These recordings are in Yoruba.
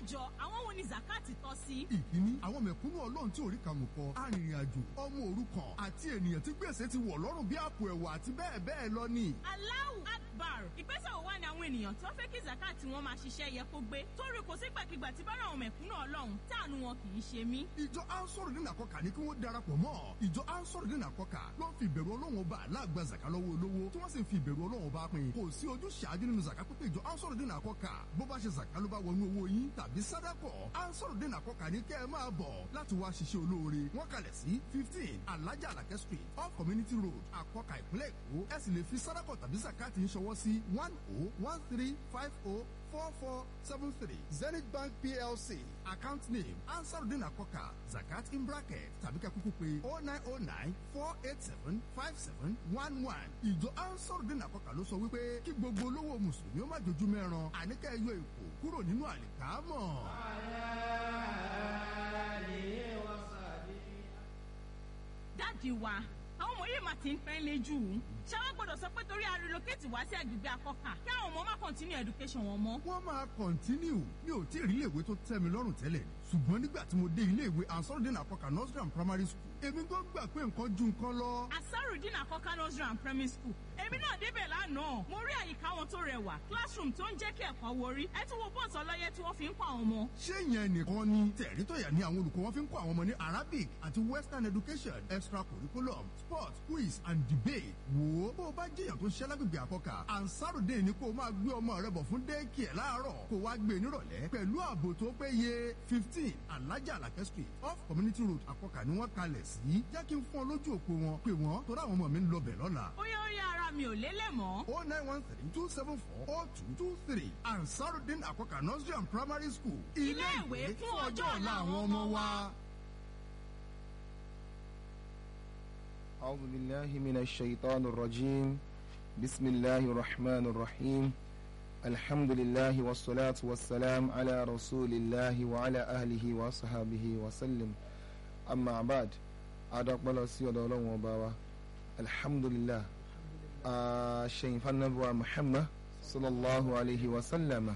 jọ àwọn wo ni zakati tọ́ sí. ìkíní àwọn mẹ̀kúnnù ọlọ́run tí orí kàmù kọ arìnrìn-àjò ọmọ òrukàn àti ènìyàn tí gbèsè ti wọ̀ lọ́rùn bí àpò ẹ̀wà àti bẹ́ẹ̀ bẹ́ẹ̀ lọ ni. Allahu Akbar ìgbésẹ̀ wo wá ni àwọn ènìyàn tó fẹ́ kí zakati wọn máa ṣiṣẹ́ yẹ kó gbé torí kò sígbàkigbà tí bára àwọn mẹ̀kúnnù ọlọ́run táànù wọn kì í ṣe mí. ìjọ ansoro dín àkọkà ní kí wọ́n darapọ̀ mọ́ ìjọ ansoro dín àkọkà ló ń fi ìbẹ̀rù ọlọ́run ọba aláàgbà zaka lọ́wọ́ olówó tí wọ́n sì ń fi ìbẹ̀rù ọlọ́run ọba pin kò sí ojú ṣáájú nínú zaka pípé ìjọ ansoro dín àkọkà bó bá ṣe zaka ló bá wọnú owó yín tàbí sádàkọ̀ ansoro dín àkọkà ní kẹ́ ẹ máa bọ̀ láti wá ṣiṣẹ́ olóore wọ́n kalẹ̀ sí fifteen alájà alakẹ́ street off community road àkọkà ìpínlẹ̀ èkó ẹ sì lè fi sádàkọ̀ tàbí zakati ń ṣọwọ́ sí one oh one three five oh four four seven three zenith bank plc account name ansarudin akoka zakat in bracket tàbí ká kúkú pé oh nine oh nine four eight seven five seven one one ìjọ ansarudin akoka ló sọ wípé kí gbogbo olówó mùsùlùmí ó má jojú mẹ́ran àníkà ẹyọ èkó kúrò nínú àlìkámọ̀. dáàdi wa àwọn ọmọ yìí mà ti ń pẹ́ lé jù ú ṣé wọ́n gbọ́dọ̀ sọ pé torí arelocate wá sí agbègbè akọ́kà kí àwọn ọmọ má continue education wọn mọ́. wọ́n máa kọ̀ntínú mi ò tí ì rí iléèwé tó tẹ́ mi lọ́rùn tẹ́lẹ̀ ṣùgbọ́n nígbà tí mo dé iléèwé ansarudin akoka nursery and primary school èmi gan gbà pé nǹkan ju nǹkan lọ. asarudin akọ́kà nursery and primary school èmi náà débẹ̀ lánàá mo rí àyíká wọn tó rẹwà classroom tó ń jẹ́ kí ẹ̀kọ́ worí ẹ tún wo bọ́ọ̀sì ọlọ́yẹ tí wọ́n fi ń kọ́ àwọn ọmọ. ṣé ìyẹn nìkan ni tẹ̀rítọ̀yà ni àwọn olùkọ́ wọn fi ń kọ́ àwọn ọmọ ní arabic àti western education extra curriculum sport quiz and debate wò ó bó o bá jẹ́yàn tó ń ṣẹ́ lágbègbè àkọ́kà ansarudin ni kó o máa gbé ọmọ rẹ bọ̀ fún daycare láàárọ̀ kó o wá gbé e nírọ̀lẹ́ pẹ̀lú ààbò tó péye fifteen alájà alakẹ́ street off community road àkọ́kà ni wọ́n kalẹ̀ sí jẹ́ kí n fún ọ lójú òpó wọn pé wọ́n tó ráwọn ọmọ mi ń lọ bẹ̀ lọ́la ó yẹ ó yẹ ara mi ò lélẹ̀ mọ́. o nine one three two seven four o two two three ansarudin àkọ́kà nursery and primary school Ilé ìwé fún ọjọ́ ọ̀la àwọn ọmọ wa. أعوذ بالله من الشيطان الرجيم بسم الله الرحمن الرحيم الحمد لله والصلاة والسلام على رسول الله وعلى أهله وصحبه وسلم أما بعد أدق بلا سيادة الله وباوا الحمد لله شيء فنبوى محمد صلى الله عليه وسلم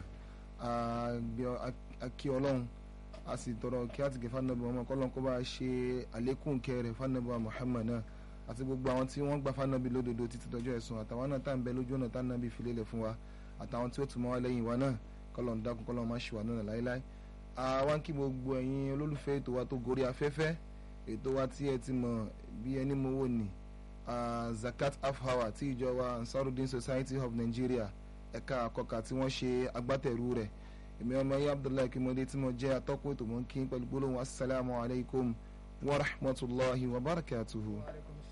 أكي الله a sì tọrọ kí á ti kẹ fanabu ọmọ kọlọn kó bá ṣe àlékún kẹrẹ fanabu muhammad náà àti gbogbo àwọn tí wọ́n gba fanabi lódodo títí dọjọ́ ẹ̀sùn àtàwọn náà tá à ń bẹ lójú ọ̀nà tá à ń nàbí ìfilélẹ̀ fún wa àtàwọn tí ó tún mọ́ wá lẹ́yìn wa náà kọlọ̀ ń dákun kọlọ̀ má ṣe wà náà láéláé. àwa ń kí gbogbo ẹ̀yin olólùfẹ́ ètò wa tó gorí afẹ́fẹ́ ètò wa tí ẹ ti mọ̀ bí ẹni mo wò ní zakat half hour tí ìjọ wa ansarudin society of nigeria ẹ̀ka àkọkà tí wọ́n ṣe agbátẹrù rẹ̀ èmi ọmọ yìí abdullahi kimode tí mo jẹ́ atọ́kùn ètò mọ́ ń kí pẹ̀lú gbólóhùn asalaamu alaykum wa rahmatulahi wa barakatuhu.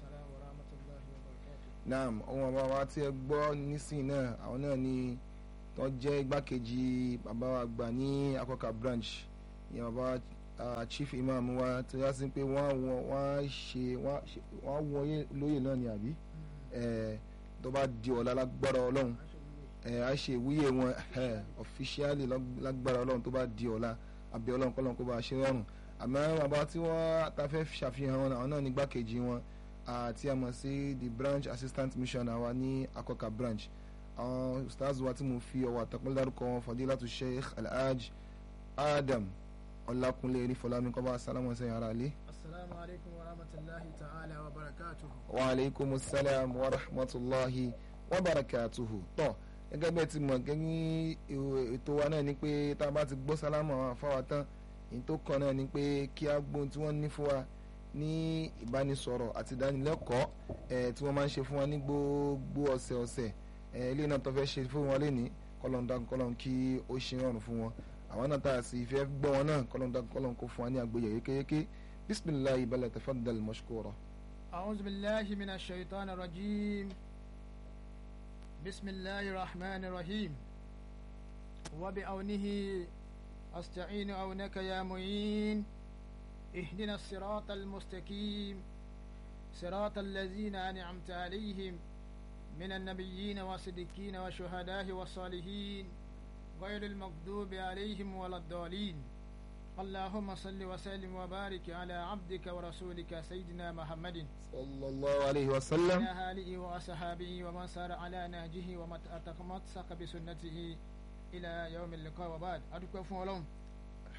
naam ohun ọba wa tí ẹ gbọ́ nísìnyí náà àwọn náà ni tó jẹ́ igbákejì bàbá wa gbà ní akọkà branch ìyẹn bàbá chief imam wa tó yá sí pé wọ́n wọ́n ṣe wọ́n wọ́n lóye náà ni àbí tó bá di ọ̀la lágbára ọlọ́run ẹ a ṣe ìwúyè wọn ẹ ọfíṣíálì lágbára ọlọ́run tó bá di ọ̀la àbí ọlọ́run kọ́lọ́run kó bá ṣe rọrùn àmọ́ bàbá tí wọ́n ta fẹ́ ṣàfihàn wọn àwọn náà ní gbákejì wọn àti a mọ̀ sí the branch assistant missioner wa ní akọkà branch àwọn stars wa tí mo fi ọwọ́ àtàkùn dárúkọ wọn fadilatu sheikh alhaj adam ọlákúnlé erífọlámi kọ́ bá sálámù sẹ́yìn ara lé. asalaamu alaykum wa rahmatulahi ta'ala wa barakatuhu. wa aleykum salaam wa rahmatulahi wa barakatuhu tọ́ gẹ́gẹ́ bẹ́ẹ̀ ti mọ̀ gẹ́gẹ́ ètò wa náà ni pé tá a bá ti gbọ́ sálámù àwọn afáwa tán èyí tó kàn náà ni pé kí á gbóhun tí wọ́n ní fún wa ní ìbánisọ̀rọ̀ àti ìdánilẹ́kọ̀ọ́ ẹ̀ tí wọ́n máa ń ṣe fún wa ní gbogbo ọ̀sẹ̀ ọ̀sẹ̀ ẹ̀ ilé náà tó fẹ́ ṣe fún wọn lénìí kọ́lọ́n dákun kọ́lọ́n kí ó ṣe rọrùn fún wọn àwọn náà tá a sì fẹ́ gbọ́ wọn náà kọ́lọ́n dákun kọ́lọ́n kó fún wa ní àgbéyẹ̀ yékéyéké bisimilayi balẹ̀ tafaddal mashkura. أعوذ بالله من الشيطان الرجيم بسم الله الرحمن الرحيم وبعونه أستعين عونك يا معين اهدنا الصراط المستقيم صراط الذين أنعمت عليهم من النبيين والصديقين والشهداء والصالحين غير المغضوب عليهم ولا الضالين اللهم صل وسلم وبارك على عبدك ورسولك سيدنا محمد صلى الله عليه وسلم وعلى آله وأصحابه ومن سار على نهجه ومتمسك بسنته إلى يوم اللقاء وبعد أدوك فون ولهم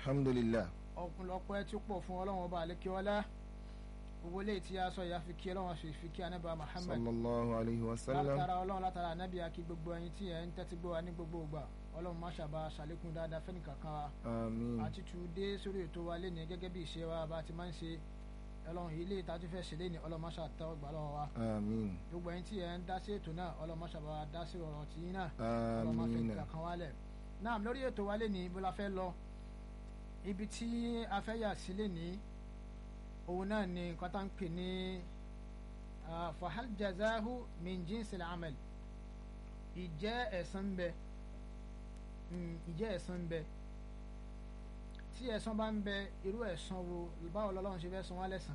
alhamdulillah ọ̀pọ̀lọpọ̀ ẹ ti pọ̀ fún ọlọ́run ọba àlékiọlá owó lè tí a sọ ìyá fi kí ọlọ́run ṣe fi kí anábà Muhammad sallallahu alayhi wa sallam látara ọlọ́run látara anábì akí gbogbo ẹyin tí ẹ ń tẹ́tí gbọ́ wa ní gbogbo ìgbà ọlọ́run má ṣàbà ṣàlékún dáadáa fẹ́ni kankan wa àmín àti tù dé sórí ètò wa léni gẹ́gẹ́ bí ìṣe wa bá ti máa ń ṣe ọlọ́run ilé ìtajú fẹ́ ṣe léni ọlọ́run má ṣàtẹ́wọ́ gbà lọ́wọ́ wa àmín gbogbo ẹyin tí ẹ ń dá sí ètò náà ọlọ́run má ṣàbà dá sí ọ̀rọ̀ tí yín náà ọlọ́run má fẹ́ àmín kankan wálẹ̀ náà lórí ètò wa léni bó la fẹ́ lọ ibi tí a fẹ́ yà sí léni òun náà ni nǹkan tá ń pè ní ah, fahal jazahu min jinsil amal ìjẹ́ ẹ̀san ń bẹ Mm, ìjẹ́ ẹ̀san ń bẹ tí ẹ̀san bá ń bẹ irú ẹ̀san wo báwo lọ́lọ́run ṣe fẹ́ san wá lẹ́san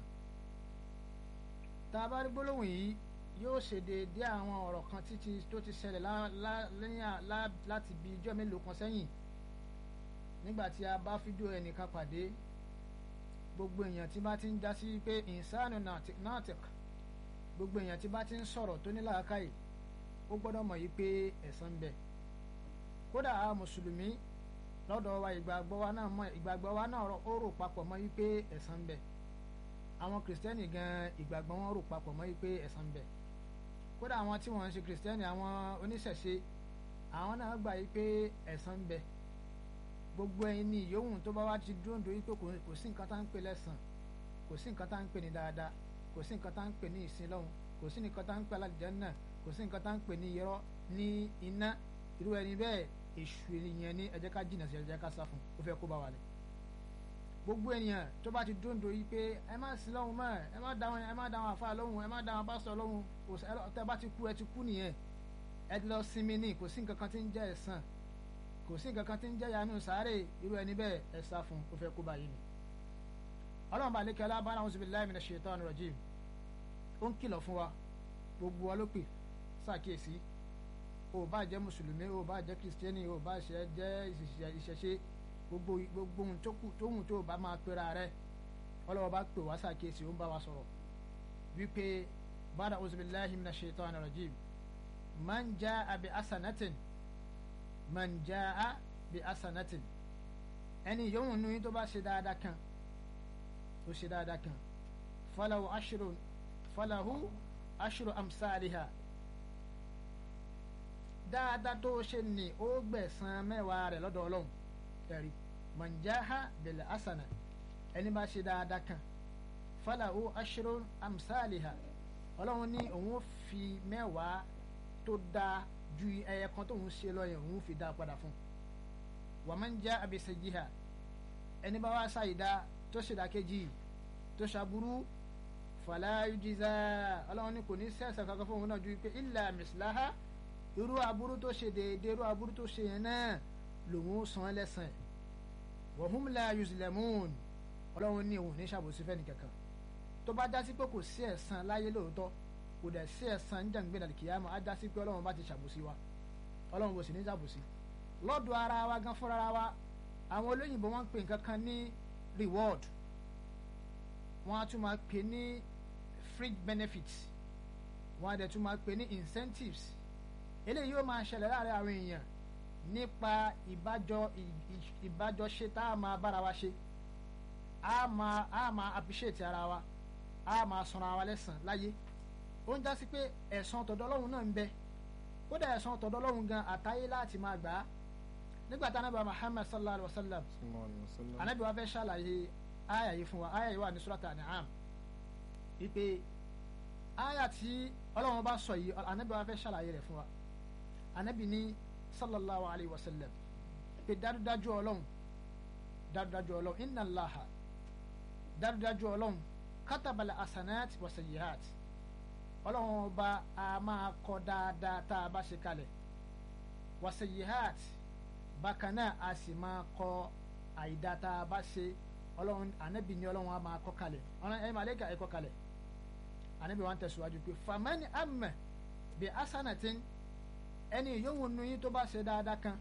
tá a bá rí gbólóhùn yìí yóò ṣe déédé àwọn ọ̀rọ̀ kan títí tó ti ṣẹlẹ̀ lá- lá- lẹ́yìn à- lá- láti bí ijọ́ mélòó kan sẹ́yìn nígbà tí a bá fídíò ẹnìkan pàdé gbogbo èèyàn tí bá ti ń já sí pé ìsánù natik gbogbo èèyàn tí bá ti ń sọ̀rọ̀ tó ní làákàyè ó gbọ́dọ̀ mọ̀ yìí pé ẹ̀san ń bẹ kódà a mùsùlùmí lọ́dọ̀ wa ìgbàgbọ́ wa náà mọ̀ ìgbàgbọ́ wa náà rọ- ó rò papọ̀ mọ́ yìí pé ẹ̀san ń bẹ àwọn kìrìsìtẹ́nì gan ìgbàgbọ́ wọn rò papọ̀ mọ́ yìí pé ẹ̀san ń bẹ kódà àwọn tí wọ́n ń ṣe kìrìsìtẹ́nì àwọn oníṣẹ̀ṣe àwọn náà gbà yìí pé ẹ̀san ń bẹ gbogbo ẹyin ní ìyóhùn tó bá wá ti dúró dúró pé kò kò sí nǹkan tá ń pè lẹ́sàn kò sí nǹkan tá ń pè ní dáadáa kò sí nǹkan tá ń pè ní ìsìn lọ́hùn kò sí nǹkan tá ń pè alálìjánnà kò sí nǹkan tá ń pè ní irọ́ ní iná irú ẹni bẹ́ẹ̀ èṣù ènìyàn ní ẹ jẹ́ ká jìnnà sí ẹ jẹ́ ká sá fún ó fẹ́ kó bá wa lẹ̀ gbogbo ènìyàn tó bá ti dúró dúró yìí pé ẹ má sí lọ́hùn mọ́ ẹ má dáwọn ẹ má dáwọn àfa lọ́hùn ẹ má dáwọn pásítọ̀ lọ́hùn kò sí- ẹ lọ- tẹ́ bá ti kú ẹ ti kú nìyẹn ẹ lọ sinmi ní kò sí nǹkan kan tí ń jẹ́ ẹ̀san kò sí nǹkan kan tí ń jẹ́ yanu sáré irú ẹni bẹ́ẹ̀ ẹ sá fún ó fẹ́ kó báyìí ni. ọlọ́run bá lékè alábàárà àwọn síbi láì minash shaitani rajim ó ń kìlọ̀ fún wa gbogbo wa ló pè ṣàkíyèsí o bá jẹ́ mùsùlùmí o bá jẹ́ kìrìsìtẹ́nì o bá ṣe jẹ́ ìṣẹ̀ṣe- ìṣẹ̀ṣe gbogbo gbogbo ohun tó kù tó hùn tó o bá máa pera rẹ ọlọ́wọ́ bá pè wá ṣàkíyèsí ó ń bá wa sọ̀rọ̀ wípé bàdà àwọn síbi láì minash shaitani rajim man jaa bi asanatin man jaa bi asanatin ẹni yòówù nu yín tó bá ṣe dáadáa kan tó ṣe dáadáa kan falahu ashru falahu ashru amsaliha dáadáa tó ṣe ní ó gbẹ̀san mẹ́wàá rẹ̀ lọ́dọ̀ ọlọ́run ẹ̀rí man jaa bil asana ẹni bá ṣe dáadáa kan falahu ashru amsaliha ọlọ́run ní òun ó fi mẹ́wàá tó dáa ju ẹyẹ kan tóun ṣe lọ yẹn òun fi dá padà fún wa man jaa bi sayyiha ẹni bá wá ṣàyídá tó ṣèdákejì tó ṣàbúrú fala yujza ọlọ́run ní kò ní sẹ́sẹ̀ kankan fún òun náà ju pé illa mislaha irú aburú tó ṣe déédéé irú aburú tó ṣe yẹn náà lòun ó san lẹ́sàn wa hum la yuzlamun ọlọ́run ní òun ní ṣàbòsí fẹ́ni kankan tó bá dá sí pé kò sí ẹ̀san láyé lóòótọ́ kò dẹ̀ sí ẹ̀san ń jàǹgbé nàlẹ́ kìyàmọ́ á dá sí pé ọlọ́run bá ti ṣàbòsí wa ọlọ́run bò sì ní ṣàbòsí lọ́dọ̀ ara wa gan fúnra wa àwọn olóyìnbó wọn ń pè nǹkan kan ní reward wọn á tún máa pè ní fringe benefits wọn á dẹ̀ tún máa pè ní incentives eléyìí yóò máa ṣẹlẹ̀ láàrin àwọn èèyàn nípa ìbájọ ìbájọṣe tá a máa bára wa ṣe a máa a máa appreciate ara wa a máa sanra wa lẹ́sàn láyé ó ń jásí pé ẹ̀san tọ̀dọ̀ ọlọ́run náà ń bẹ kódà ẹ̀san tọ̀dọ̀ ọlọ́run gan àtayé láti máa gbà á nígbà tí anábìá Muhammad sallallahu alayhi wa sallam sallallahu alayhi wa sallam anábìá wa fẹ́ ṣàlàyé àyà yìí fún wa àyà yìí wà ní surata An'am wípé àyà tí ọlọ́run bá sọ yìí anábìá wa fẹ́ ṣàlàyé rẹ̀ fún wa anábì ní sallallahu alayhi wa sallam pé dájúdájú ọlọ́run dájúdájú ọlọ́run inna Allaha dájúdájú ọlọ́run katabala asanat wa sayyihat ọlọ́run ọba a máa kọ dáadáa tá a bá ṣe kalẹ̀ wa sayyihat bákan náà a sì máa kọ àìdá tá a bá ṣe ọlọ́run ànábì ní ọlọ́run a máa kọ kalẹ̀ ọlọ́run ẹ̀yin màlẹ́kà ẹ̀ kọ kalẹ̀ ànábì wa ń tẹ̀síwájú pé famani amma bi asanatin ẹni yòówù nu yín tó bá ṣe dáadáa kan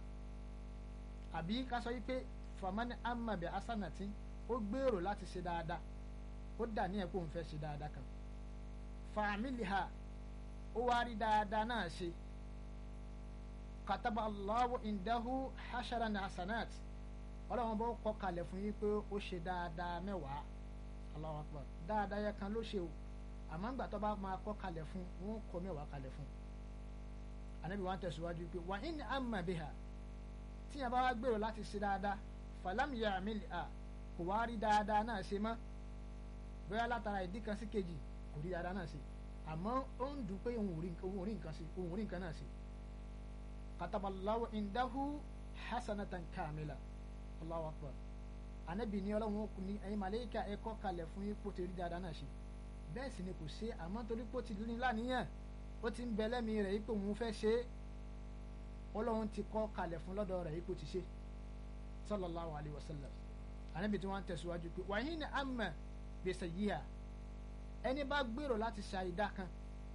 àbí ká sọ yí pé famani amma bi asanatin ó gbèrò láti ṣe dáadáa ó dà ní ẹ̀kọ́ òun fẹ́ ṣe dáadáa kan fàmílìhà ó wá rí dáadáa náà ṣe kataba allahu indahu hashara na hasanat ọlọ́run bó kọ kalẹ̀ fún yín pé ó ṣe dáadáa mẹ́wàá Allahu Akbar dáadáa yẹ kan ló ṣe o àmọ́ ńgbà tó bá máa kọ kalẹ̀ fún wọn kọ mẹ́wàá kalẹ̀ fún anabi wa tẹ̀síwájú pé wà ní amma biha tíyẹn bá wá gbèrò láti ṣe dáadáa falam ya'mil a kò wá rí dáadáa náà ṣe mọ́ bóyá látara ìdí kan sí kejì kò rí dáadáa náà ṣe àmọ́ ó ń dùn pé òun ò rí nǹkan ṣe òun ò rí nǹkan náà ṣe kataballahu indahu hasanatan kamila allahu akbar anabi ní ọlọ́run ó ní ẹ̀yin màlẹ́kà ẹ kọ kalẹ̀ fún yín kó ti rí dáadáa náà ṣe bẹ́ẹ̀ sì ni kò ṣe àmọ́ torí pé ó ti ní láníyàn ó ti ń bẹ lẹ́mìí rẹ̀ yípo òun fẹ́ ṣe é ọlọ́run ti kọ́ kalẹ̀ fún lọ́dọ̀ rẹ̀ yípo ti ṣe sallallahu alayhi wa sallam anabi tí wọ́n ń tẹ̀síwájú pé wàyí ni àmà gbèsè yìí à ẹni bá gbèrò láti ṣe àìdá kan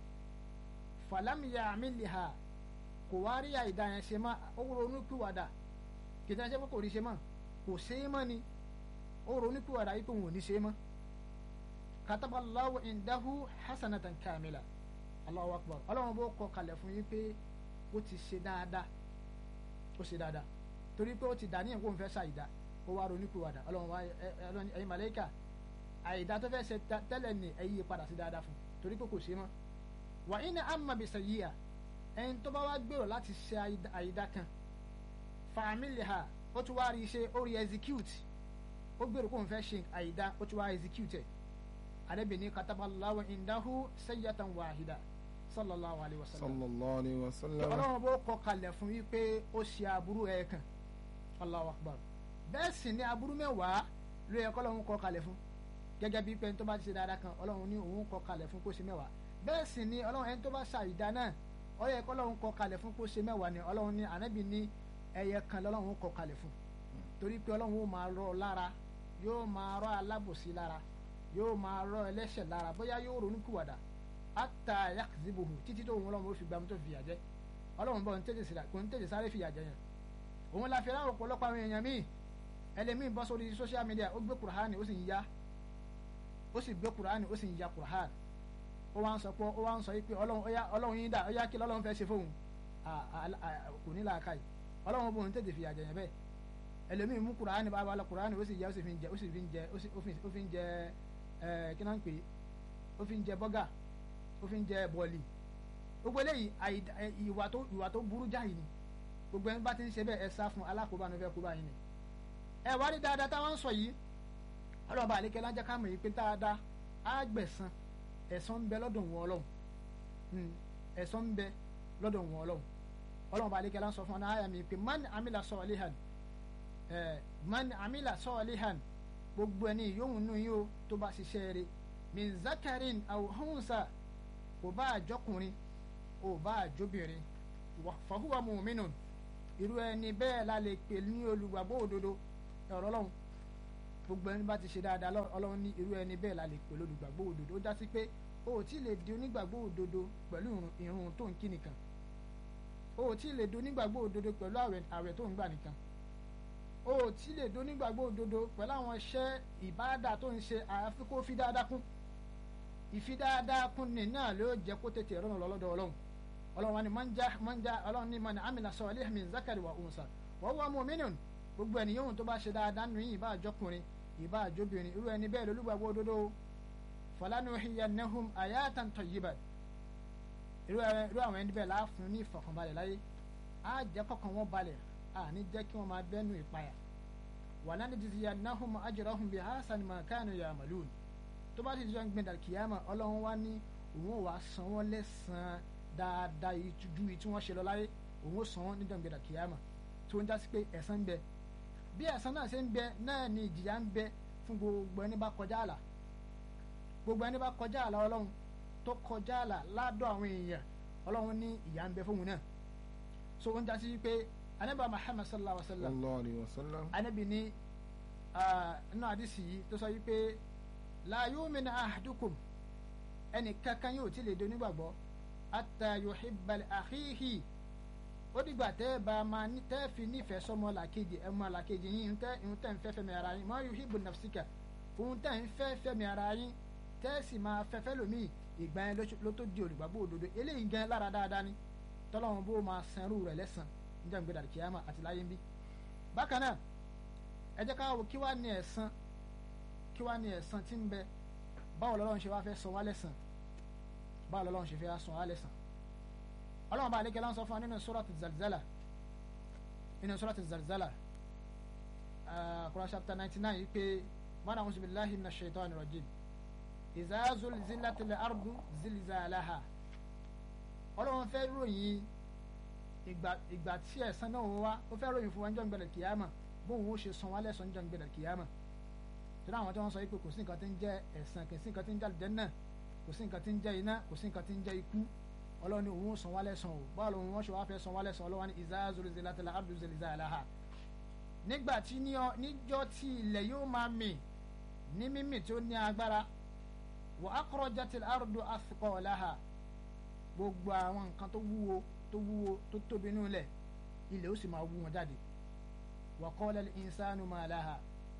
falam ya'milha kò wá rí àìdá yẹn ṣe mọ́ ó ronú pìwàdà kì í tẹ́ ṣe pé kò rí ṣe mọ́ kò ṣe é mọ́ ni ó ronú pìwàdà yípo òun ò ní ṣe é mọ́ kataballahu indahu hasanatan kamila Allahu akbar ọlọ́run bó kọ kalẹ̀ fún yín pé ó ti ṣe dáadáa ó ṣe dáadáa torí pé ó ti dàníyàn kó n fẹ́ ṣàìdá ó wá ronú pìwàdà ọlọ́run wá ẹ̀yin màlẹ́kà àìdá tó fẹ́ ṣe tẹ́lẹ̀ ní ẹ̀yí yí padà sí dáadáa fún torí pé kò ṣe mọ́ wà ní amma bi sayyi'a ẹni tó bá wá gbèrò láti ṣe àìdá kan fàmílì ha ó tún wá rí iṣẹ́ ó rí execute ó gbèrò kó n fẹ́ ṣe àìdá ó tún wá execute ẹ̀ adébìnrin kataballahu indahu sayyatan wahida sallallahu alayhi wa sallam sallallahu alayhi wa sallam ọlọ́run bó kọ kalẹ̀ fún yí pé ó ṣe aburú ẹ̀ kan Allahu akbar bẹ́ẹ̀ sì ni aburú mẹ́wàá ló yẹ kọ́lọ́run kọ kalẹ̀ fún gẹ́gẹ́ bí pẹ́ni tó bá ti ṣe dáadáa kan ọlọ́run ní òun kọ kalẹ̀ fún kó ṣe mẹ́wàá bẹ́ẹ̀ sì ni ọlọ́run ẹni tó bá ṣàìdá náà ó yẹ kọ́lọ́run kọ kalẹ̀ fún kó ṣe mẹ́wàá ni ọlọ́run ní ànábì ní ẹyẹ kan lọ́lọ́run kọ kalẹ̀ fún torí pé ọlọ́run ó máa rọ lára yóò máa rọ alábòsí lára yóò máa rọ ẹlẹ́ṣẹ̀ lára bóyá yóò ronú kúwàdà ata yakizibuhu títí tó òun ọlọ́run ó fi gbàmú tó fìyà jẹ ọlọ́run bọ̀ ń tètè sáré fìyà jẹ yẹn òun la fi ráwọ̀ ọ̀pọ̀lọpọ̀ àwọn èèyàn míì ẹlẹ́mìí bọ́ sórí social media ó gbé kùrọ̀hánì ó sì ń ya ó sì gbé kùrọ̀hánì ó sì ń ya kùrọ̀hánì ó wá ń sọ pé ó wá ń sọ pé ọlọ́run ó yá ọlọ́run yín dà ó yá kí lọ́lọ́run fẹ́ ṣe fóun kò ní làákà yìí ọlọ́run bò ń tètè fìyà jẹ yẹn bẹ́ẹ̀ ẹlẹ́mìí mú kùrọ̀hánì bá wà lọ kùrọ̀hánì ó sì yẹ ó sì fi ń jẹ ó sì fi ń jẹ ó fi ń jẹ ẹ kí náà ń pè é ó fi ń jẹ bọ́gà ó fi ń jẹ bọ́ọ̀lì gbogbo eléyìí ìwà tó ìwà tó burú jáì ni gbogbo ẹni bá ti ń ṣe bẹ́ẹ̀ ẹ sá fún alákòóbá ní fẹ́ kó báyìí ni ẹ wá rí dáadáa táwọn ń sọ yìí ọlọ́ọ̀bá àlékẹ́ lájá ká mọ̀ yìí pé dáadáa á gbẹ̀san ẹ̀san ń bẹ lọ́dọ̀ wọn ọlọ́run ẹ̀san ń bẹ lọ́dọ̀ wọn ọlọ́run ọlọ́ọ̀bá àlékẹ́ lá sọ fún ọ náà àyà mi pé man amila salihan man amila salihan gbogbo ẹni yóò nù yín o tó bá ṣiṣẹ́ rẹ̀ min zakarin aw hunsa kò bá àjọkùnrin kò bá àjọbìnrin fahuwa mu'minun irú ẹni bẹ́ẹ̀ la lè pè ní olùgbàgbọ́ òdodo ọ̀rọ̀ ọlọ́run gbogbo ẹni bá ti ṣe dáadáa ọlọ́run ní irú ẹni bẹ́ẹ̀ la lè pè lólùgbàgbọ́ òdodo ó já sí pé o ò tí ì lè di onígbàgbọ́ òdodo pẹ̀lú ìrun tó ń kí nìkan o ò tí ì lè di onígbàgbọ́ òdodo pẹ̀lú àwẹ̀ tó ń gbà nìkan o ò tí ì lè di onígbàgbọ́ òdodo pẹ̀lú àwọn iṣẹ́ ìbáàdà tó ń ṣe àyàfi kó fi dáadáa kún ìfi dáadáa kún ní náà ló jẹ́ kó tètè rọrùn lọ́lọ́dọ̀ ọlọ́run ọlọ́run wa ni manja manja ọlọ́run ní man amila salihan min zakari wa unsa wa huwa mu'minun gbogbo ẹni yóò tó bá ṣe dáadáa nù yín ìbá àjọkùnrin ìbá àjọbìnrin irú ẹni bẹ́ẹ̀ lólùgbàgbọ́ òdodo falanuhiyannahum ayatan tayyibat irú àwọn ẹni bẹ́ẹ̀ láàfin ní ìfọ̀kànbalẹ̀ láyé á jẹ́ kọ́kàn wọn balẹ̀ á ní jẹ́ kí wọ́n máa bẹ́nu ìpayà walanajziyannahum ajrahum bihasani ma kanu ya'malun tó bá ti jọ ń gbin dàkíyàmà ọlọ́run wá ní òun ò wá san wọ́n lẹ́sàn-án dáadáa ju tí wọ́n ṣe lọ láyé òun ò san wọ́n ní dọ̀gbẹ̀dà kìyàmà tó ń jásí pé ẹ̀san ń bẹ bí ẹ̀san náà ṣe ń bẹ náà ni ìjìyà ń bẹ fún gbogbo ẹni bá kọjá àlà gbogbo ẹni bá kọjá àlà ọlọ́run tó kọjá àlà ládọ̀ àwọn èèyàn ọlọ́run ní ìyà ń bẹ fóun náà so ó ń jásí pé anábà Muhammad sallallahu alaihi wa sallam sallallahu alayhi wa sallam anábì ní inú àdìsí yìí tó sọ wípé la yu'minu ahadukum ẹnì kankan yóò ti lè do nígbàgbọ́ ata yuhibba li akhihi ó dìgbà tẹ́ ẹ bá máa ní tẹ́ ẹ fi nífẹ̀ẹ́ sọmọ làkejì ẹ mọ làkejì yín ń tẹ́ ń tẹ́ ń fẹ́ fẹ́mi ara yín ma yuhibbu nafsika òun tẹ́ ń fẹ́ fẹ́mi ara yín tẹ́ ẹ sì máa fẹ́ fẹ́ lómi ìgbà yẹn ló tó di olùgbàgbọ́ òdodo eléyìí gan lára dáadáa ni tọ́lọ́run bó máa sanrú rẹ̀ lẹ́sàn níjà ń gbé dàrí kíámà àti láyé ń bí. bákan náà ẹ jẹ́ ká wo kí wá ní ẹ̀san kí wá ní ẹ̀san tí ń bẹ báwo lọ́lọ́run ṣe wá fẹ́ san wá lẹ́san báwo lọ́lọ́run ṣe fẹ́ san wá lẹ́san ọlọ́run bá àlékẹ́ láń sọ fún wa nínú suratu zalzala nínú suratu zalzala Quran chapter ninety nine yìí pé bana a'udhu billahi minash shaitani rajim iza zulzilatil ardu zilzalaha ọlọ́run fẹ́ ròyìn ìgbà ìgbà tí ẹ̀san náà wá ó fẹ́ ròyìn fún wa níjọ́ gbẹ̀dẹ̀ kìyàmà bóun ó ṣe san wá lẹ́san níjọ́ gbẹ̀dẹ̀ kìyàmà tí àwọn tí wọ́n sọ yìí pé kò sí nǹkan tí ń jẹ́ ẹ̀san kò sí nǹkan tí ń jẹ́ àlùjánnà kò sí nǹkan tí ń jẹ́ iná kò sí nǹkan tí ń jẹ́ ikú ọlọ́run ní òun ó san wá lẹ́san o báwo lòun wọ́n ṣe wá fẹ́ san wá lẹ́san ọlọ́run ní iza zulzilatil ardu zilzalaha nígbà tí níjọ́ tí ilẹ̀ yóò máa mì ní mímì tí ó ní agbára wa akhrajatil ardu athqalaha gbogbo àwọn nǹkan tó wúwo tó wúwo tó tóbi nínú ilẹ̀ ilẹ̀ ó sì máa wú wọn jáde wa qala al-insanu ma laha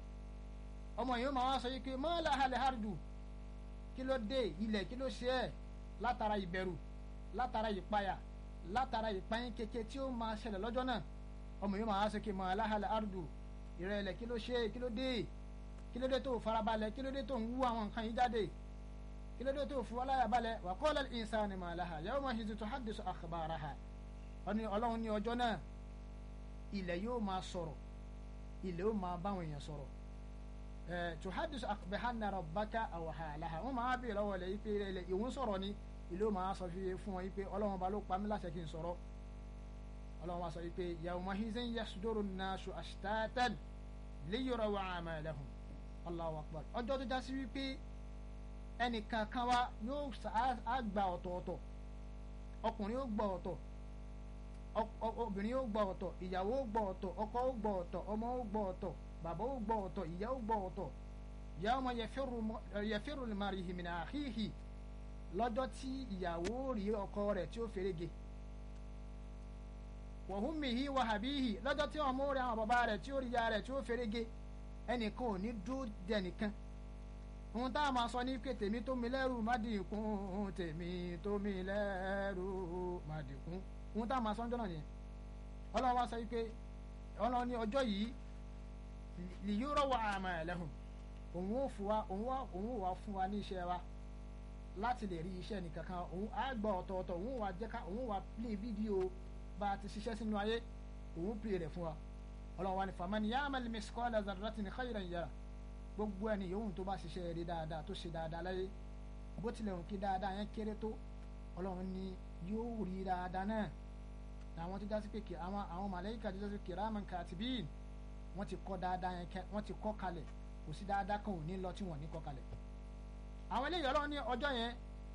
ọmọ yìí ó máa wá sọ yìí pé ma laha al-ardu kí ló dé ilẹ̀ kí ló ṣe é látara ìbẹ̀rù látara ìpayà látara ìpayín keke tí ó máa ṣẹlẹ̀ lọ́jọ́ náà ọmọ yìí ó máa wá sọ pé ma laha al-ardu ìrẹ̀lẹ̀ kí ló ṣe é kí ló dé kí ló dé tó farabalẹ̀ kí ló dé tó ń wú àwọn nǹkan yìí jáde kí ló dé tó fi wọ́láyà balẹ̀ wà qala al-insanu ma laha yawma idhin tuhaddisu akhbaraha ọni ọlọ́run ní ọjọ́ náà ilẹ̀ yóò máa sọ̀rọ̀ ilẹ̀ yóò máa báwọn èèyàn sọ̀rọ̀ ẹ̀ tuhaddisu akhbaraha rabbaka aw halaha wọ́n máa bèèrè lọ́wọ́ ilẹ̀ yìí pé ilẹ̀ ìwọ́n sọ̀rọ̀ ni ilẹ̀ yóò máa sọ fi fún wọn yìí pé ọlọ́run ba ló pa mí láṣẹ kí n sọ̀rọ̀ ọlọ́run wa sọ yìí pé yawma idhin yasduru an-nasu ashtatan liyuraw a'malahum Allahu akbar ọjọ́ tó já sí wípé ẹnìkan kan wa yóò á gba ọ̀tọ̀ọ̀tọ̀ ọkùnrin ó gbọ́ ọ̀tọ̀ obìnrin ó gbọ́ ọ̀tọ̀ ìyàwó ó gbọ́ ọ̀tọ̀ ọkọ ó gbọ́ ọ̀tọ̀ ọmọ ó gbọ́ ọ̀tọ̀ bàbá ó gbọ́ ọ̀tọ̀ ìyá ó gbọ́ ọ̀tọ̀ yawma yafirru al-mar'i min akhihi lọ́jọ́ tí ìyàwó rí ọkọ rẹ̀ tí ó ferege wa ummihi wa abihi lọ́jọ́ tí ọmọ rí àwọn bàbá rẹ̀ tí ó rí ya rẹ̀ tí ó ferege ẹnìkan ò ní dúró dẹnìkan ohun tá a máa sọ ní pé tèmi tó mi lẹ́rù má dìkún tèmi tó mi lẹ́rù má dìkún ohun tá a máa sọ ń jọ́nà yẹn ọlọ́run wá sọ pé ọlọ́run ní ọjọ́ yìí lìyúrọ̀ wà àmà ẹ̀lẹ́hùn òun ò fún wa òun wà òun wà fún wa ní iṣẹ́ wa láti lè rí iṣẹ́ nìkan kan òun á gbọ́ ọ̀tọ̀ọ̀tọ̀ òun wà jẹ́ ká òun wà play fídíò bá a ti ṣiṣẹ́ sínú ayé òun play rẹ̀ fún wa ọlọ́run wa ní famani ya'mal misqala dharratin khayran yara gbogbo ẹni yòówù tó bá ṣiṣẹ́ rí dáadáa tó ṣe dáadáa láyé bó tilẹ̀ hùn kí dáadáa yẹn kéré tó ọlọ́run ní yóò rí dáadáa náà àwọn tó jásí pé àwọn àwọn màlẹ́kà tó jásí pé kiraman katibin wọ́n ti kọ́ dáadáa yẹn wọ́n ti kọ́ kalẹ̀ kò sí dáadáa kan ò ní lọ tí wọ́n ní kọ́ kalẹ̀ àwọn eléyìí ọlọ́run ní ọjọ́ yẹn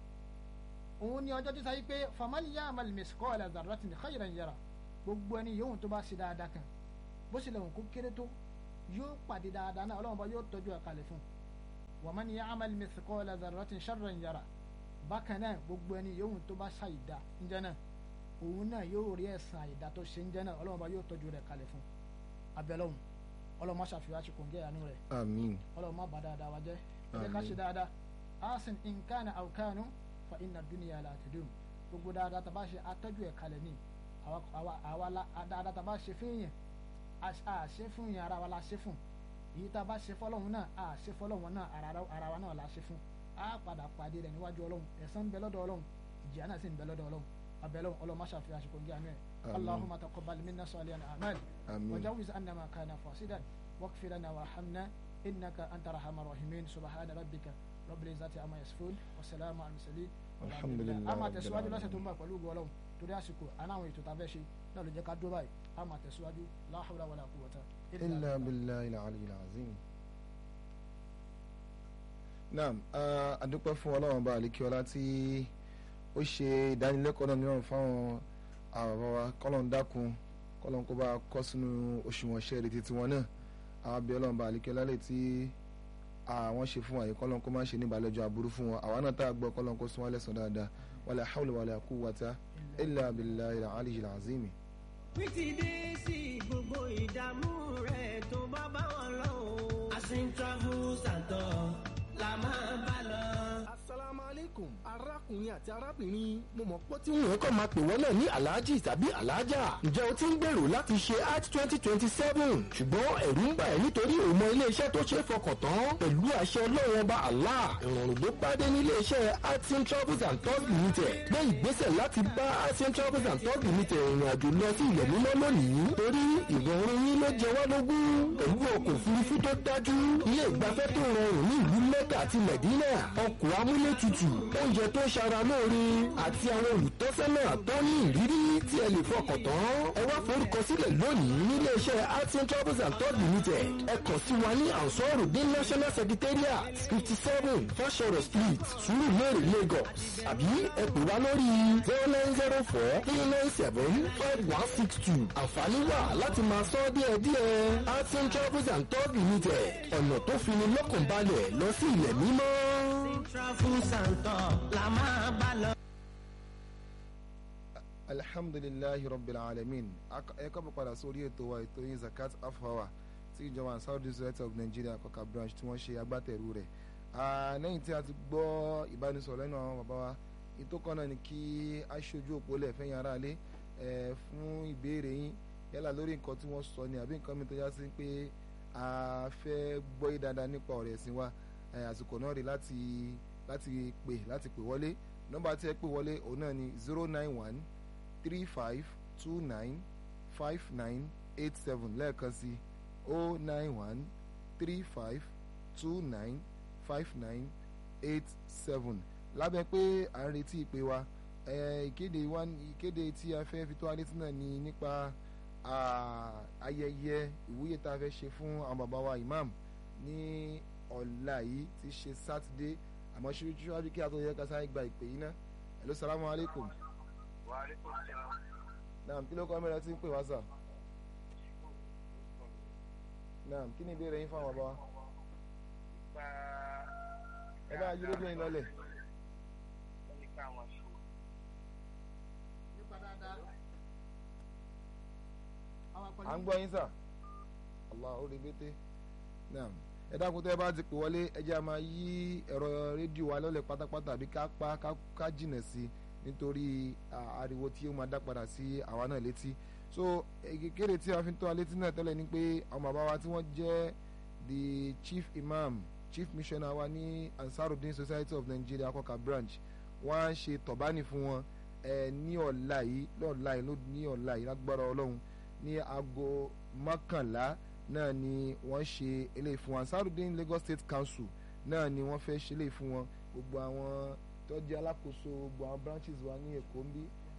òun ní ọjọ́ tó sáyé pé famali ya'mal misqala dharratin khayran yara gbogbo ẹni yòówù tó bá ṣe dáadáa kan bó tilẹ̀ hùn kó kéré tó yóò pàdé dáadáa náà ọlọ́run bá yóò tọ́jú ẹ̀ kalẹ̀ fún wa man ya'mal mithqala dharratin sharran yara bákan náà gbogbo ẹni yòówù tó bá ṣàìdá ńjẹ́ náà òun náà yóò rí ẹ̀san àìdá tó ṣe ńjẹ́ náà ọlọ́run bá yóò tọ́jú rẹ̀ kalẹ̀ fún abẹ́lọ́hùn ọlọ́run má ṣàfihàn àṣekò ń gé àánú rẹ̀ àmín ọlọ́run má bà dáadáa wa jẹ́ ẹ jẹ́ ká ṣe dáadáa asin in kana aw kanu fa inna dunya la tudum gbogbo dáadáa tá a bá ṣe atọ́jú ẹ̀ kalẹ̀ ní àwa dáadáa tá a bá ṣe fún yẹn a ṣe fún yẹn ara wa la ṣe fún èyí tá a bá ṣe fọlọ́hún náà a ṣe fọlọ́hún náà ara wa náà la ṣe fún a padà pàdé rẹ̀ níwájú ọlọ́run ẹ̀san ń bẹ lọ́dọ̀ ọlọ́run ìjìyà náà sì ń bẹ lọ́dọ̀ ọlọ́run abẹ́lọ́run ọlọ́run má ṣàfihàn àṣekò ní àánú ẹ̀ allahumma taqabbal minna salihan a'mal wa jawiz anna ma kana fasidan waghfir lana warhamna innaka anta arhamar rahimin subhana rabbika rabbil izzati amma yasifun wa salamun al mursalin alhamdulilayi a máa tẹ̀síwájú lọ́sẹ̀ tó ń bọ̀ pẹ̀lú ògo ọlọ́run torí àsìkò aláwọn ètò tàbẹ́ ṣe náà ló jẹ́ ká dúró báyìí a máa tẹ̀síwájú la hawla wala quwwata illa billahi al-aliyyil azim. naam adúpẹ́ fún ọlọ́run bá àlékiọlá tí ó ṣe ìdánilẹ́kọ̀ọ́ náà mìíràn fáwọn àbàbà wa kọ́lọ́n dákun kọ́lọ́n kó bá kọ́ sínú òṣùwọ̀n ṣẹ́ẹ̀rì títí wọn náà àwọn abẹ́ ọlọ́run bá àlékiọlá lè tí àwọn ṣe fún àyè kọ́lọ́n kó má ṣe ní ìbàlẹ́jọ́ aburú fún wọn àwa náà tá a gbọ́ kọ́lọ́n kó sún wọn lẹ́sàn dáadáa wala hawla wala quwwata illa billahi al-aliyyil azim. wíìtì dé sí gbogbo ìdààmú rẹ̀ tó bá bá wọn lọ o. asin travel sàtọ̀ la máa bá lọ. asalaamualeykum. alaikum arákùnrin àti arábìnrin mo mọ̀ pé tí wọ́n kọ́ máa pè wọ́n náà ní alhaji tàbí alhaja ǹjẹ́ o ti ń gbèrò láti ṣe hajj twenty twenty seven ṣùgbọ́n ẹ̀rù ń bà ẹ́ nítorí òun mọ iléeṣẹ́ tó ṣe é fọkàn tán pẹ̀lú àṣẹ ọlọ́run ọba allah ìrọ̀rùn ló bá dé ní iléeṣẹ́ atin travels and tours limited gbé ìgbésẹ̀ láti bá atin travels and tours limited ìrìn àjò lọ sí ilẹ̀ mímọ́ lónìí torí ìrọ̀rùn yín ló jẹ wá lógún pẹ̀lú ọkọ̀ òfurufú tó dájú ilé ìgbafẹ́ tó rọrùn ní ìlú mẹ́kà àti mẹ̀dínà ọkọ̀ amúlétutù oúnjẹ tó ṣara lóore àti àwọn olùtọ́sẹ́nà tó ní ìrírí tí ẹ lè fọkàn tán ẹ wá forúkọsílẹ̀ lónìí nílé iṣẹ́ atin travels and tours limited ẹ kàn sí wa ní ansoro ní national secretariat fifty seven fashoro street surulere lagos àbí ẹ pè wá lórí zero nine zero four three nine seven five one six two àǹfààní wà láti máa sọ díẹ̀díẹ̀ atin travels and tours limited ọ̀nà tó fini lọ́kàn balẹ̀ lọ sí ilẹ̀ mímọ́. travel santor la máa bá lọ. alhamdulilayi rabbil alamin Ak- ẹ kábọ̀ padà sórí ètò wa ètò yín zakat afawa tí ìjọba and saudi society of nigeria kọka branch tí wọ́n ṣe agbátẹrù rẹ̀ Ah, lẹ́yìn tí a ti gbọ́ ìbánisọ̀rọ̀ lẹ́nu àwọn bàbá wa ètò kan náà ni kí a ṣojú òpó lẹ̀ fẹ́yìn aráalé eh, fún ìbéèrè yín yálà lórí nǹkan tí wọ́n sọ ni àbí nǹkan mi tó yá sí pé a fẹ́ gbọ́ yí dáadáa nípa ọ̀rọ̀ ẹ̀sìn wa Eh, àsìkò náà rí láti láti pè láti pè wọlé nọ́mbà tí ẹ pè wọlé òun náà ni zero nine one three five two nine five nine eight seven lẹ́ẹ̀kan sí o nine one three five two nine five nine eight seven lábẹ́ pé à ń retí ìpè wa eh, ìkéde wa ìkéde tí a fẹ́ fi tó wa létí náà ni nípa ah, ayẹyẹ ìwúyè tá a fẹ́ ṣe fún àwọn bàbá wa imam ní ọ̀la yìí ti ṣe sátidé àmọ́ ṣíwájú kí a tó yẹ ká sáré gba ìpè yìí ná hello salamu alaikum naam kí ló kọ́ mẹ́rin tí ń pè wá sà naam kí ni ìbéèrè yín fún àwọn bàbá wa ẹ bá yí rédíò yín lọ́lẹ̀ nípa dáadáa àwọn à ń àpẹẹrẹ gbọ́ yín sà allah ó rí bété naam ẹ dákun tẹ́ ẹ bá ti pè wọlé ẹ jẹ́ a máa yí ẹ̀rọ rédíò wa lọ́lẹ̀ pátápátá àbí ká pa ká- ká jìnà sí i nítorí à, ariwo tí ó máa dá padà sí àwa náà létí so kékeré tí a fi ń tó wa létí náà tẹ́lẹ̀ ni pé àwọn bàbá wa tí wọ́n jẹ́ the chief imam chief missioner wa ní ansarudin society of nigeria akọka branch wọ́n á ṣe tọ̀bánì fún wọn ẹ ní ọ̀la yìí lọ́ọ̀la yìí ló ní ọ̀la yìí lágbára ọlọ́run ní aago mọ́kànlá náà ni wọ́n ṣe eléyìí fún wọn ansarudin lagos state council náà ni wọ́n fẹ́ ṣe eléyìí fún wọn gbogbo àwọn tó jẹ́ alákòóso gbogbo àwọn branches wa ní èkó ń bí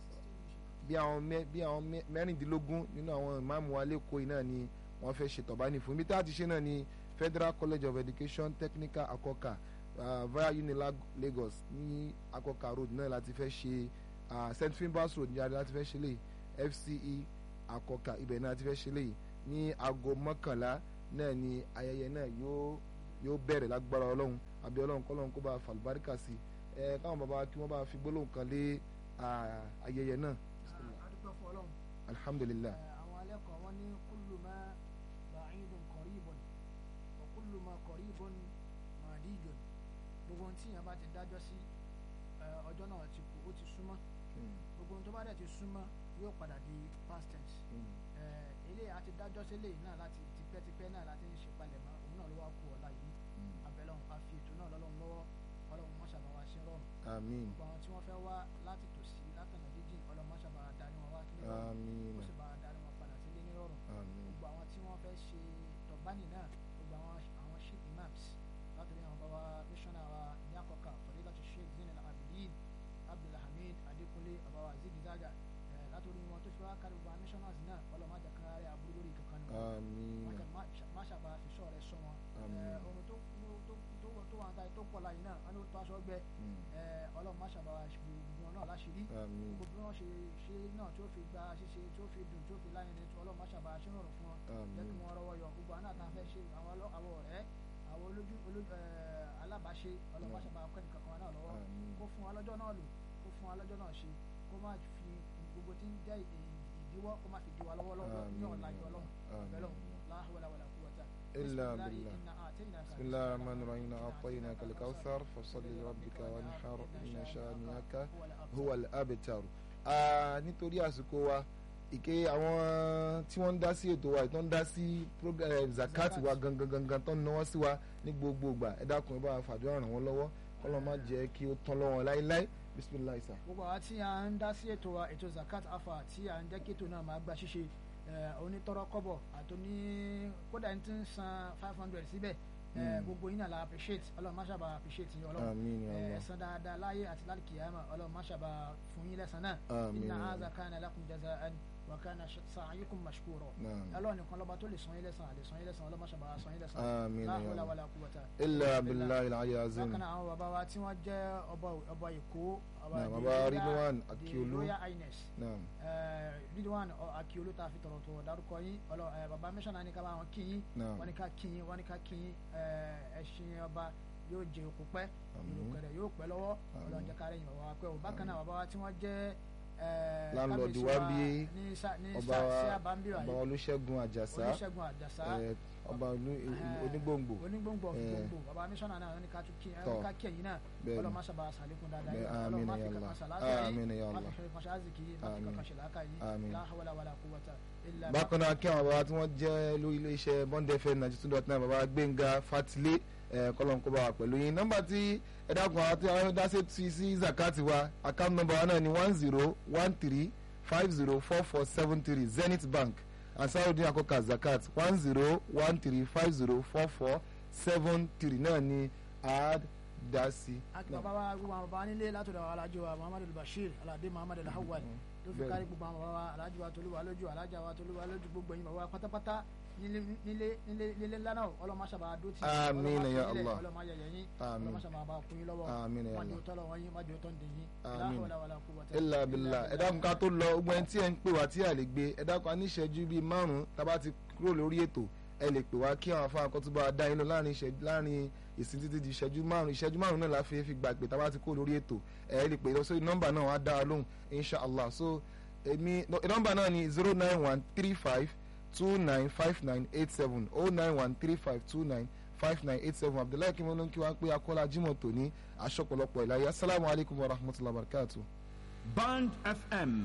bí àwọn mẹ bí àwọn mẹ- mẹ́rìndínlógún nínú àwọn ìmáàmù wa lẹ́kọ̀ọ́ yìí náà ni wọ́n fẹ́ ṣe tọ̀bánì fún ibi tá a ti ṣe náà ni federal college of education technical akọka uh, via unilag lagos ní akọka road náà láti fẹ́ ṣe uh, st finbas road ní adé láti fẹ́ ṣe léyìí fce akọka ibẹ̀ náà láti fẹ́ ṣe léyìí ní aago mọ́kànlá náà ni ayẹyẹ náà yóò yóò bẹ̀rẹ̀ lágbára ọlọ́run àbí ọlọ́run kọ́lọ́run kó bá a fàlùbáríkà sí i ẹ káwọn bàbá kí wọ́n bá a fi gbólóhùn kan lé ah, ayẹyẹ náà adúpẹ́ fún ọlọ́run alhamdulilayi. Eh, àwọn alẹ́kọ̀ọ́ wọn ní kúlù má bàáyídùn kọ̀ríbùn wa kúlù má kọ̀ríbùn màdíjùn gbogbo ohun tí èèyàn bá ti dájọ́ sí eh, ọjọ́ náà ti kú ó ti súnmọ́ Mm, gbogbo ohun tó bá dẹ̀ ti súnmọ́ yóò padà di past tense mm, Eh, eléyìí àti dájọ́ sí eléyìí náà láti tipẹ́tipẹ́ náà láti ń ṣe palẹ̀mọ́ òun náà ló wá kú ọ̀la yìí mm. abẹ́lọ́run a fi ètò náà lọ́lọ́run lọ́wọ́ ọlọ́run mọ́ṣábà wa ṣe rọrùn àmín gbogbo àwọn tí wọ́n fẹ́ wá láti tòsí látọ̀nà jíjìn ọlọ́run mọ́ṣábà darí wọn wá ní rọrùn àmín ó sì bá darí wọn padà sílé ní rọrùn àmín gbogbo àwọn tí wọ́n fẹ́ ṣe tọ̀bánì náà gbogbo àwọn àwọn sheikh imams látọ̀rí àwọn bàbá mísọ́nà wa ní àkọ́kà fọ̀dílàtú sheikh zainal abidin abdulhamid adekunle bàbá wa zigi zaga eh, látọ̀rí wọn tó fi wá kárí gbogbo àwọn mísọ́nàs náà ọlọ́run má jẹ́ kán rárẹ̀ aburú lórí kankan ni wọn àmín má jẹ́ má ṣàbà fi sọ rẹ sọ wọn Àmín. Eh, ohun tó tó tó tó wà ń ta tó pọ̀ láyé náà wọn ni ó tó aṣọ gbẹ Mm, Eh, ọlọ́run má ṣàbà gbogbo wọn náà láṣìírí àmín gbogbo bí wọ́n ṣe ṣe náà tí ó fi gba ṣíṣe tí ó fi dùn tí ó fi láyé ní tí ọlọ́run má ṣàbà ṣe rọrùn fún wọn jẹ́ kí àmín wọ́n rọwọ́ yọ gbogbo àwọn àtàn fẹ́ ṣe àwọn ọlọ́- àwọn ọ̀rẹ́ àwọn olójú olójú ẹ̀ alábàáṣe ọlọ́run má ṣàbà kọ́ nìkan kan wọn náà lọ́wọ́ àmín kó fún wa lọ́jọ́ náà lò kó fún wa lọ́jọ́ náà ṣe kó má fi gbogbo tí ń jẹ́ ìdí- ìdíwọ́ kó má fi di wa lọ́wọ́ lọ́wọ́ ní ọ̀la yìí ọlọ́run àmín bẹ́lọ̀ láhùwàlàwàlà kú wọ́tà Illa Bismillahi billah. inna بسم الله الرحمن الرحيم أعطيناك الكوثر فصل لربك وانحر إن شانئك هو الأبتر Ah, nítorí àsìkò wa ìké àwọn tí wọ́n ń dá sí ètò wa ìtọ́ ń dá sí program- eh, zakat wa gangan gangan tó ń náwó sí wa ní gbogbo ìgbà ẹ dákun ẹ bá wa fàdúrà ràn wọ́n lọ́wọ́ kọ́lọ́ má jẹ́ kí ó tán lọ́wọ́ láíláí bisimilayi sa. gbogbo àwa tí a ń dá sí ètò wa ètò zakat afa tí a ń jẹ́ kí ètò náà máa gba ṣíṣe eh, onítọ́rọ́ kọ́bọ̀ àtòní kódà ní ti ń san five hundred síbẹ̀ eh, gbogbo yín náà la appreciate ọlọ́run má ṣàbà appreciate yín ọlọ́run Àmín ya Eh, Allah. ẹ̀san dáadáa láyé àti láti kìyàmà ọlọ́run má ṣàbà fún yín lẹ́san náà Àmín inna ya Allah. hadha kana lakum jaza'an wa kana sa'yukum mashkura Naam. ọlọ́run nìkan lọ́ba tó lè san yín lẹ́san àlè san yín lẹ́san ọlọ́run má ṣàbà san yín lẹ́san Àmín la ya hawla Allah. wala quwwata ilà abilayi alayi azim bákan náà àwọn bàbá wa tí wọ́n jẹ́ ọba ọba èkó ọba Naam, the bàbá royal- Ridwan the Akiolu. royal highness naam eh, Ridwan ọ, Akiolu tá a fi tọrọ tọrọ dárúkọ yín ọlọ eh, bàbá mẹsàn-án ní ká bá wọn kí yín Naam. wọn ní ká kí yín wọn ní ká kí yín eh, ẹṣin ọba yóò jẹ òkú pẹ́ Àmín. ìrùkẹ̀rẹ̀ yóò pẹ́ lọ́wọ́ Àmín. Ọlọ́run jẹ́ ká rẹ̀ yìn bàbá wa pẹ́ o bákan náà bàbá wa tí wọ́n jẹ́ eh, Landlord kábíyèsí wa bí ní sa- ní ọba sa- sí àbámbíwá ọba yìí olùṣègùn àjàsá oníṣègùn àjàsá eh, ọba olú- Eh, onígbòǹgbò onígbòǹgbò Eh. gbòǹgbò bàbá mísọ́nà náà ní ká tún kí Tọ́. ká kí ẹ̀yin náà Bẹ́ẹ̀ni. ọlọ́run má ṣàbà sàlékún dáadáa Bẹ́ẹ̀, yìí àmín ọlọ́run má ya fi kankan Allah. sàlátà Àmín ya yìí má Allah. fi kankan ṣáàzìkì yìí má fi Àmín. kankan ṣèlákà yìí Àmín. la hawla wala quwwata illa bákan náà kí àwọn bàbá tí wọ́n jẹ́ lórí iléeṣẹ́ bond fm ninety two dot nine bàbá gbẹ̀ngà fatilé kọ́lọ́n kó bá wa pẹ̀lú yín nọ́mbà tí ẹ dákun àwọn tí wọ́n dá sí ti sí zakati wa account number wa náà ni one zero one three five zero four four seven three zenith bank ansarudin akoka zakat one zero one three five zero four four seven three náà ni a dá sí. àti bàbá wa gbogbo àwọn bàbá nílé látọ̀dọ̀ àwọn alájọ wa muhammadu bashir alade muhammadu alhawal tó fi Bẹ́ẹ̀ni. kárí gbogbo àwọn bàbá wa alájọ wa tolúwa lójú alájà wa tolúwa lójú gbogbo ẹ̀yin bàbá wa pátápátá nílé nílé nílé nílé ńlá náà ọlọ́mọ sábà dó tì Àmín ya Allah. ọlọ́mọ ayẹyẹ yín Àmín. ọlọ́mọ sábà bá kún yín lọ́wọ́ Àmín ya wájú Allah. tọ́lọ̀ wọ́n yín wájú tọ́ ń dè yín Àmín. la hawla wala quwwata ilà abilà ẹ dákun ká tó lọ gbogbo ẹni tí ẹ ń pè wá tí a lè gbé ẹ dákun a ní ìṣẹ́jú bíi márùn-ún tá a bá ti kúrò lórí ètò ẹ lè pè wá kí àwọn afáwọn kan tó bá dá yín lọ láàrin ìṣẹ́jú láàrin ìsìn títí di ìṣẹ́jú márùn-ún ìṣẹ́jú márùn-ún náà la fi fi gbà pé tá a bá ti kúrò lórí ètò ẹ lè pè lọ sórí nọ́mbà náà wá dá a lóhùn inshallah so èmi no, nọ́mbà náà ni zero nine one three five two nine five nine eight seven oh nine one three five two nine five nine eight seven abdullahi kí wọn ló ń kí wá pé akọ́lá jimoh tòní aṣọ́pọ̀lọpọ̀ ìlàyé asalaamualeykum wa rahmatulahi wa barakatuh. Band FM